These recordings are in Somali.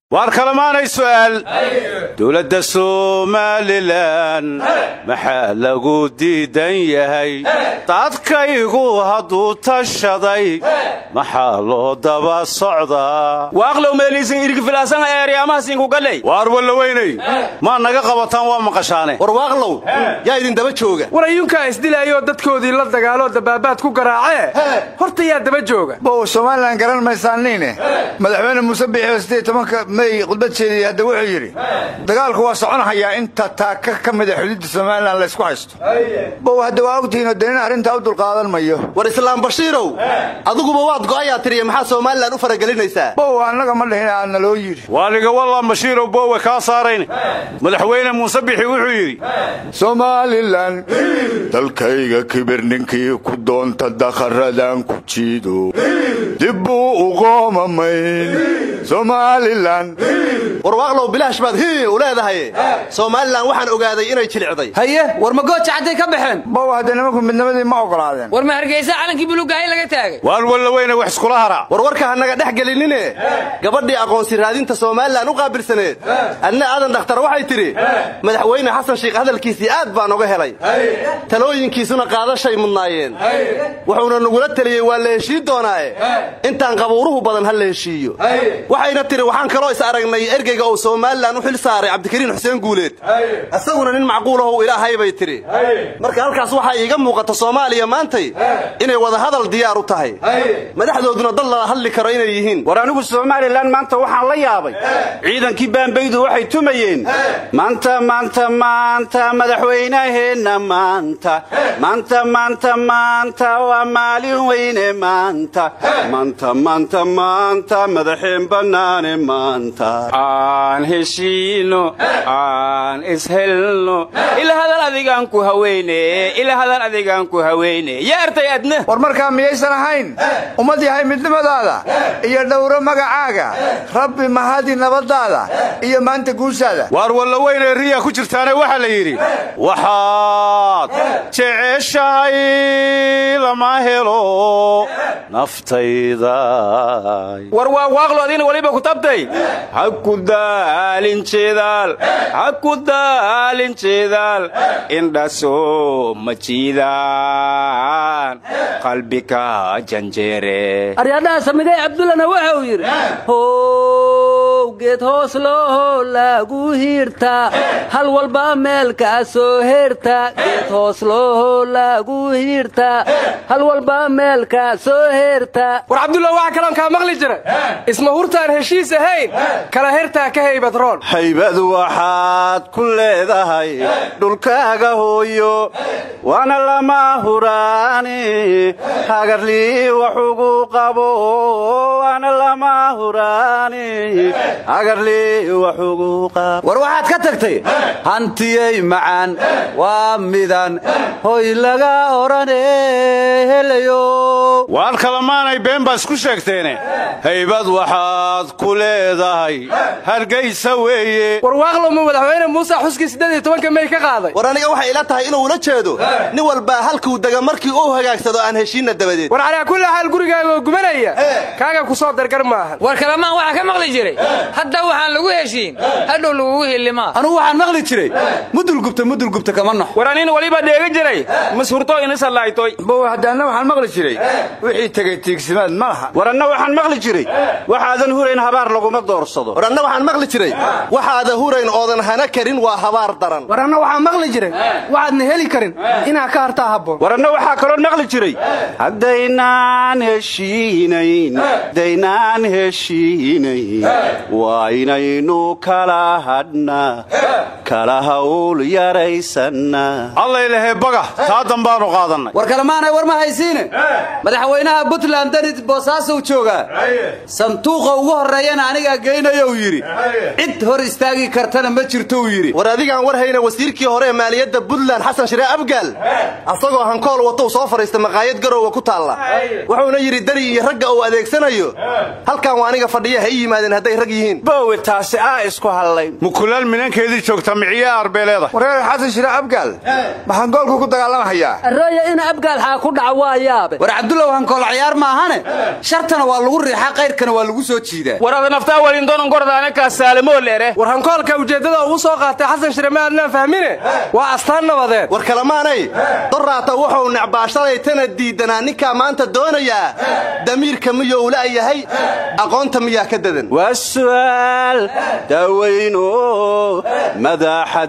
waar kalamaanay su'aal dowladda somalilan maxaa lagu diidan yahay dadkaygu hadduu tashaday maxaa loo daba socdaa waaqlow meeliisin irgifilaasan eeryaamahasiinkugaley waar wallaweynay maa naga qabataan waa maqashaane war waaqlow yaa idin daba jooga war ayuunkaa isdilaayoo dadkoodii la dagaaloo dabaabaad ku garaacee horta yaa daba jooga bow somalilan garan maysaaniine madaxweyne muuse biixio siddeed tobanka mey khudbad jeediyey hadda wuxuu yidhi dagaalku waa soconahayaa inta taaka ka mida xududda somalilan laysku haysto bow hadda waa ogtihiinoo danina arrintaa u dulqaadan mayo war islaam bashiirow adiguba waad go'ayaa tiriya maxaa somalilan u faragelinaysaa bow annaga ma dhihin aadna loo yidhi waaliga wallah bashiirow boowe kaa saarayn madaxweyne muuse bixi wuxuu yidhi somalilan dalkayga kibir ninkii ku doonta dakharadan ku jiido dib buu u qoomamayn somalilan war waaqlow bilaash baad hii u leedahay somalilan waxaan ogaaday inay jilicday haye war ma gooja cadday ka baxeen bow hadda nimanku midnimadii ma ogolaadeen war ma hargeysa calankii bulugahay laga taagay waar wallaweyne wax iskula hara war warka hanaga dhex gelinine gabadhii aqoonsi raadinta somalilan u qaabilsaneed adna aadan dhakhtar waxay tidhi madaxweyne xasan sheikh hadalkiisii aad baan oga helay talooyinkiisuna qaadashay mudnaayeen wuxuuna nagula teliyey waa la heshiin doonaae intaan qabuuruhu badan ha la heshiiyo waxayna tidhi waxaan kaloo is aragnay ergeyga uu somalilan u xil saaray cabdikariin xuseen guuleed isaguna nin macquulahow ilaahay bay tidhi marka halkaas waxaa iiga muuqata soomaaliya maantay inay wada hadal diyaar u tahay madaxdooduna dad lala hadli karo inay yihiin war anigu somalilan maanta waxaan la yaabay ciidankii baambaydu waxay tumayeen maanta maanta maanta madaxweynaheenna maanta maanta maanta maanta waa maalin weyne maanta maanta maanta maanta madaxeen bannaane maanta aan heshiino aan ishelno ila hadal adigaan ku haweyne ila hadal adigaan ku haweyne yaa artay adna war markaa miyaysan ahayn ummad yahay midnimadaada iyo dhowro magacaaga rabbi mahadi nabaddaada iyo maanta guushaada waar wallaweyne riya ku jirtaane waxaa la yidhi waxaad jeceshahay lama helo naftayda war waa waaqlo adina waliba ku tabtay ha ku daalin jeedaal ha ku daalin jeedaal indhasoo ma jiidaan qalbika janjeere aryadhaha samigay cabdullana waxa uu yidhi how geed hoos looho lagu hiirta hal walba meelkaa soo heerta geed hoos looho lagu hiirta hal walba meelkaa soo heerta war cabdulla waxa kaloon kaa maqli jira isma hurtaan heshiis ahayn kala hertaa ka haybad roon haybad waxaad ku leedahay dhulkaaga hooyo waana lama huraani hagarlii waxugu qabo waana lama huraani hagarlii waxugu qabo war waxaad ka tagtay hantiyey macaan waa midan hoy laga odhane helayo waar kalamaanay been baa isku sheegteene haybad waxaad ku leedahay hargaysa weeye war waaqlowma madaxweyne muuse xuskii siddeed iyo tobanka mey ka qaaday war aniga waxay ila tahay inuu ula jeedo nin walbaa halkuu dega markii uu hagaagsado aan heshiinna dabadeed war calaa kulli xaal gurigaaga oo gubanaya kaaga ku soo dargar maahan war kalamaan waxaa ka maqli jiray hadda waxaan lagu heshiin hadhow lagugu hilimaa anugu waxaan maqli jiray mudulgubta mudulgubta kama nox war anin waliba dheega jiray mashurto inisallaaytoy bow haddaanna waxaan maqli jiray wixii tegey tiigsimaad ma laha war anna waxaan maqli jiray waxaadan hurayn habaar laguma doorsado war anna waxaan maqli jiray waxaada hurayn oodan hana karin waa habaar daran war anna waxaan maqli jiray waxaadna heli karin inaa ka hartaa habboon war anna waxaa kaloo maqli jiray haddaynaan heshiinayn daynaan heshiinayn waa inaynu kala hadhnaa kala hawl yaraysanna allaylehe baga taa dambaanu qaadannay war kalemaanay war ma haysiine madaxweynaha puntland danid boosaasow joogaa sanduuqa ugu horreeyana anigaa geynayou yidhi cid hor istaagi kartana ma jirtou yidhi war adigaan war hayna wasiirkii hore ee maaliyadda puntland xasan shiree abgaal asagoo hankool watou soo fadhiista maqaayad garowga ku taalla wuxuuna yidhi dani iyo ragga uu adeegsanayo halkan waa aniga fadhiya ha ii yimaadeen hadday rag yihiin boowe taasi aa isku hallayn mukulaal minankeedii joogta miciye arbeeleeda wareer xasan shire abgaal maxaan goolku ku dagaalamahayaa arooya in abgaalxaa ku dhaca waa yaabe war cabdullaw hankool ciyaar maahane shartana waa lagu riixaa kayrkana waa lagu soo jiidaa war ada naftaa walindoonan gordaane kaa saalamoo leere war hankoolka ujeeddada ugu soo qaatay xasan shire ma adnaan fahmine waa astaan nabadeed war kalamaanay doraata wuxuu necbaashalay tana diidanaa ninkaa maanta doonayaa damiirka miyou la'yahay aqoonta miyaa ka dadan waa su'aal daaweyno madaxa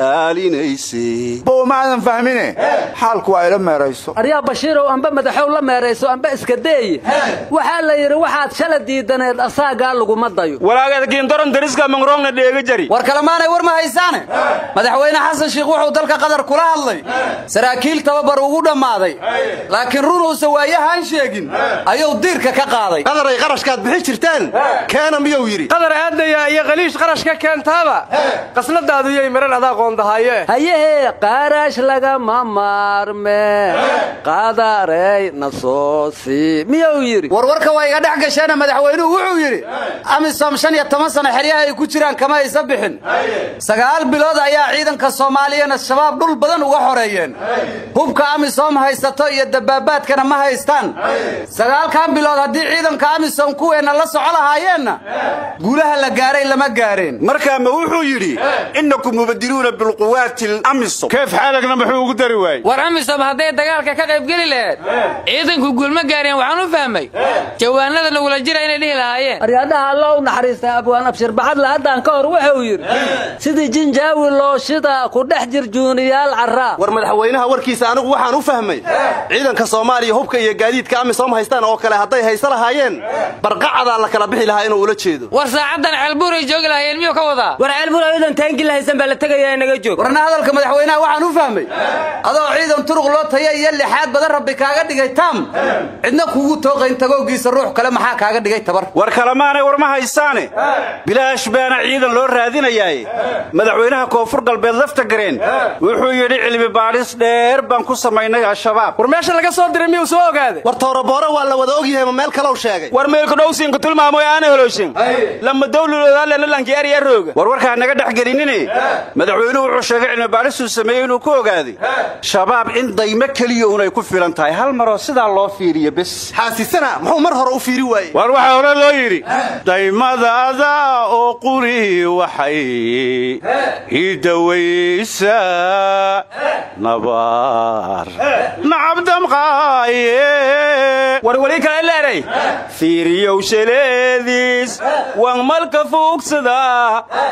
daalinayse bow ma aadan fahmine xaalku waa ila meerayso aryaa bashiirow amba madaxow la meerayso amba iska deeye waxaa la yidhi waxaad shala diidaneed asaagaa laguma dayo walaageedkiindoron dariska mangroongna dheega jari war kalemaanay war ma haysaane madaxweyne xasan shiikh wuxuu dalka qatar kula hadlay saraakiil tababar ugu dhammaaday laakiin runuusa waayahaan sheegin ayuu diirka ka qaaday qadaray qarashkaad bixi jirtaan keena miyuu yidhi qadar aadaya iyo qaliish qarash ka keentaaba qasnadaadu yay maran adaa qoondahaaye hayehee qaarash lagama maarme qadarey na soo sii miyuu yidhi warwarka waa iga dhex gasheena madaxweynuhu wuxuu yidhi amisom shan iyo toban sano xeryaha ay ku jiraan kama aysa bixin sagaal bilood ayaa ciidanka soomaaliyana shabaab dhul badan uga xoreeyeen hubka amisom haysato iyo dabaabaadkana ma haystaan sagaalkan bilood haddii ciidanka amisom kuweenna la soco lahaayeenna guulaha la gaaray lama gaareen markaa ma wuxuu yidhi innakum mubadiluuna bilquwaati lamisom keef xaalagna muxuu ugu dari waayey war amisom hadday dagaalka ka qaybgeli laheed ciidanku guulma gaareen waxaan u fahmay jawaanada nagula jira inay dhihi lahaayeen aryadhaha allo u naxariista abwaan abshir baxadle haddaan ka hor wuxuu yidhi sidii jinjaawi looshida ku dhex jir juuniyaal carraa war madaxweynaha warkiisa anigu waxaan u fahmay ciidanka soomaaliya hubka iyo gaadiidka amisom haystaan oo kale hadday haysa lahaayeen barqacadaa la kala bixi lahaa inuu ula jeedo war saacaddan ceelbuuray joogi lahaayeen miyuu ka wadaa war ceelbur ayadan taangi lahaysan baa la tegayaa naga joog warna hadalka madaxweynaha waxaan u fahmay adoo ciidan turuq loo taya iyo lixaad badan rabbi kaaga dhigay taam cidna kuugu tooqayn tagowgiisa ruux kale maxaa kaaga dhigay tabar war kalemaanay war ma haysaane bilaash baana ciidan loo raadinayaaye madaxweynaha koonfur galbeed lafta gareen wuxuu yidhi cilmi baadhis dheer baan ku samaynay al-shabaab war meesha laga soo diray miyuu soo ogaaday war tooraboore waa la wada ogyahay ma meel kalow sheegay war meelku dhowsiinku tilmaamoy aana holowshin lama dawluloodaalenalanki erya rooga war warkaa naga dhex gelinine madaxweynuhu wuxuu sheegay cilmi baadhisuu sameeyey inuu ku ogaaday shabaab in daymo keliya unay ku filan tahay hal maroo sidaa loo fiiriyo bes xaasisana muxuu mar hore u fiiri waayey war waxaa hore loo yidhi daymadaada oo quri waxay ii dawaysaa nabaar nacab damqaaye war weli kale leeray fiiriyow shaleediis waan malka fuugsadaa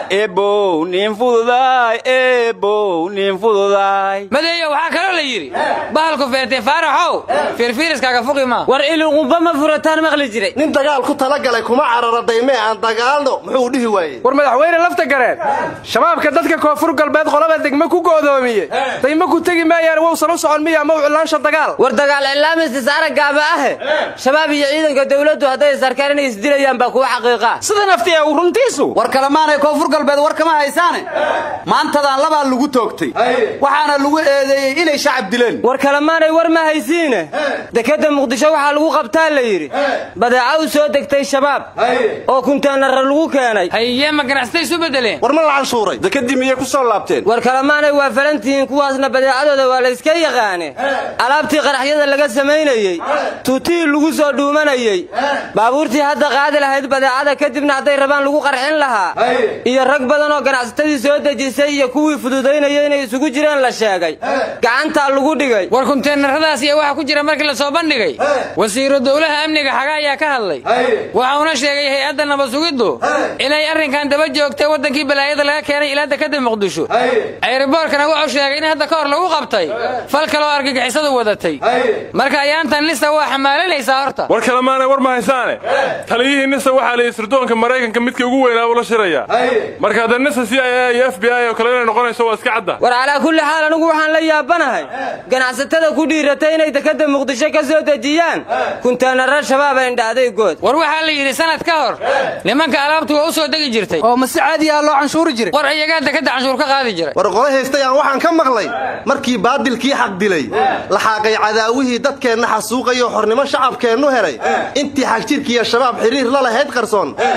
ebow nin fududaay ebow nin fududaay madeeyo waxaa kaloo la yidhi bahalku feertay faaraxow fiirfiiriskaaga fuqi maa war iluqumba ma furataan maqli jiray nin dagaal ku talagalay kuma carara daymee aan dagaalno muxuu dhihi waayey war madaxweyne lafta gareen shabaabka dadka koonfur galbeed qolaba degme ku go'doomiyey daymo ku tegi maayaan wowsan u socon miya ma u cilaansha dagaal war dagaal cilaamis gaaba ahe shabaab iyo ciidanka dawladdu hadday isarkaan inay isdilayaan baa kuwa xaqiiqa sida naftiya uu runtiisu war kalemaanay koonfur galbeed war kama haysaane maantadaan labaa lagu toogtay waxaana lagu eedeeyey inay shacab dileen war kalemaanay war ma haysiine dekadda muqdisho waxaa lagu qabtaa la yidhi badeeca u soo degtay shabaab oo kunteenara lagu keenay haye ma ganacsatay isu beddeleen war ma la canshuuray dekadii miyay ku soo laabteen war kalemaanay waa falantihiin kuwaasna badeecadooda waa la iska yaqaane alaabtii qaraxyada laga samaynayey tuutihii lagu soo dhuumanayey baabuurtii hadda qaadi lahayd badeecada kadibna hadday rabaan lagu qarxin lahaa iyo rag badan oo ganacsatadii soo dejisay iyo kuwii fududaynaya inay isugu jireen la sheegay gacantaa lagu dhigay war kunteenaradaas iyo waxa ku jira markii la soo bandhigay wasiiru dowlaha amniga xaga ayaa ka hadlay waxauna sheegay hay-adda nabasugiddu inay arrinkan daba joogtay waddankii balaayada laga keenay ilaa dekadda muqdisho ayroboorkana wuxuu sheegay in hadda ka hor lagu qabtay fal kaloo argagixisadu wadatay marka ayaantan lista waa xamaalanaysaa horta war kalemaanay war ma haysaane taliyihii nisa waxaa la sirdoonka maraykanka midkii ugu weynaa uu la shirayaa marka hadda nisa c i a iyo f b i oo kale inay noqonayso waa iska cadda war calaa kulli xaal anigu waxaan la yaabanahay ganacsatada ku dhiiratay inay dekadda muqdisho ka soo dejiyaan kunteenara shabaaba indhacday good war waxaa la yidhi sanad ka hor nimanka alaabtu waa u soo degi jirtay oo ma si caadi ah loo canshuuri jiray war iyagaa dekadda canshuur ka qaadi jiray war qole haystay aan waxaan ka maqlay markii baadilkii xaq dilay la xaaqay cadaawihii dadkeenna xasuuqayoo xornimo shacabkeennu helay intii xagjirkiiyo shabaab xiriir la lahayd qarsoon nacay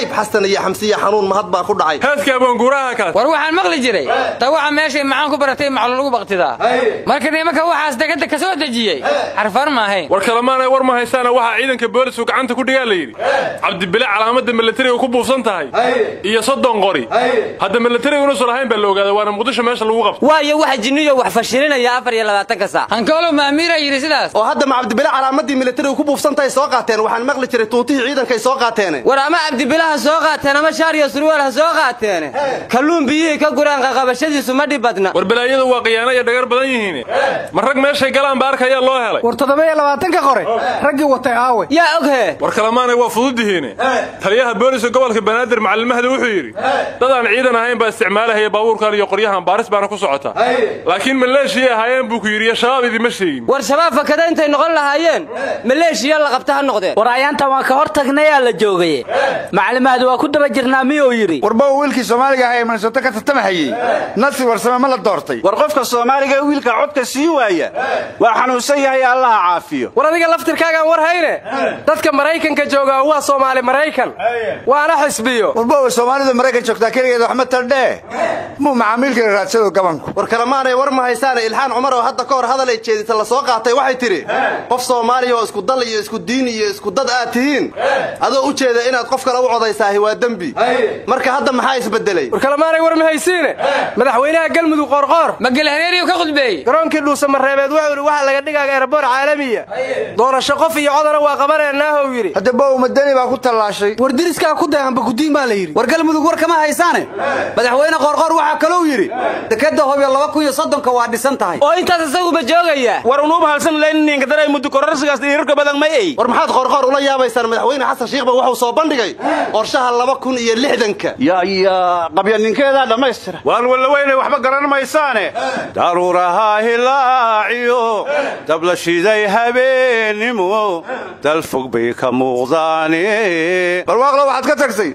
hayb xasan iyo xamsiya xanuun mahad baa ku dhacay heeska aboonguuraha kaas war waxaan maqli jiray tawaca meeshay macaan ku baratay maclo lagu baktidaa marka nimanka waxaas degada ka soo dejiyey xarfaan ma ahayn war kalemaanay war ma haysaana waxaa ciidanka boolisku gacanta ku dhigaa la yidhi cabdibile calaamadda milatariga ku buufsan tahay iyo soddon qori hadda milatariga inuusan lahayn baa la ogaaday waana muqdisho meesha lagu qabto waayo waxa jinniyo wax fashilinaya afar iyo labaatanka saac hankoolo maamiira yidhi sidaas oo hadda ma cabdibile calaamadii milatariga ku buufsantahay soo qaateen waxaan maqli jiray tuutihii ciidankay soo qaateene war ama cabdibilaha soo qaateen ama shaar iyo surwaal ha soo qaateene kalluun biyihii ka guraan qaqabashadiisu ma dhib badna war balaayadu waa khiyaano iyo dhagar badan yihiin ma rag meeshay galaan ba arkayaa loo helay war toddoba-iyo labaatanka qore raggii watay aawe yaa oghe war kalemaanay waa fududihiine taliyaha booliska gobolka banaadir macallimahda wuxuu yidhi dad aan ciidan ahayn baa isticmaalahaya baabuurkan iyo qoryahan baaris baana ku socota laakiin maleeshiyay ahaayeen buu ku yidhi iyo shabaab idima sheegin war shabaab fakada intay noqon lahaayeen maleeshiya la qabta ha noqdeen war ayaantan waan ka hor tagnayaa la joogaye maclimaadu waa ku daba jirnaa miyuu yidhi warba wiilkii soomaaliga ahaa ee minnesota ka tartamahayey nasir warsame ma la doortay war qofka soomaaliga ee wiilka codka sii waaya waa xanuunsan yahay allaha caafiyo war adiga laftirkaagaan war hayne dadka maraykanka joogaa waa soomaali maraykan waana xisbiyo warba soomaalida maraykan joogtaa keligeed waxma tardhee muu macaamiilkala raadsado gabanku war kalemaanay war ma haysaane ilxaan cumar oo hadda ka hor hadal ay jeedisa la soo qaatay waxay tidhi qof soomaaliya oo isku dal iyo isku diin iyo isku dad aad tihiin adoo u jeeda inaad qof kale u codaysaahi waa dembi marka hadda maxaa isbedelay war kalemaanay war ma haysiine madaxweynaha galmudug qoorqoor ma gelhareeriyu ka khudbeeyey garoonkii dhuusamareebeed wuxuu yidhi waxaa laga dhigaaga eraboor caalamiya doorasho qof iyo codana waa qabaneenaahow yidhi hadda bow madani baa ku tallaashay war diriskaa ku dayanba gudiin baa la yidhi war galmudug war kama haysaane madaxweyne qoorqoor waxaa kalou yidhi dekadda hobyo laba kun iyo soddonka waa dhisan tahay oo intaas isaguba joogaya war unuuba halsan layninkadanay muddo kororsigaas dhiirarka badan may ey war maxaad qoorqoor ula yaabaysaan madaxweyne xasan shiikhba wuxuu soo bandhigay qorshaha laba kun iyo lixdanka yaya qabyaninkeedaa dhammaystira waan wallaweynay waxba garan maysaane daruuraha hilaaciyo dabla shiday habeennimo dal fog bay ka muuqdaane barwaaqlo waxaad ka tagsay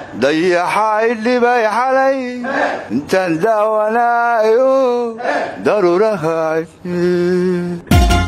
dayaxay dhibay xalay intaan daawanaayo daruuraha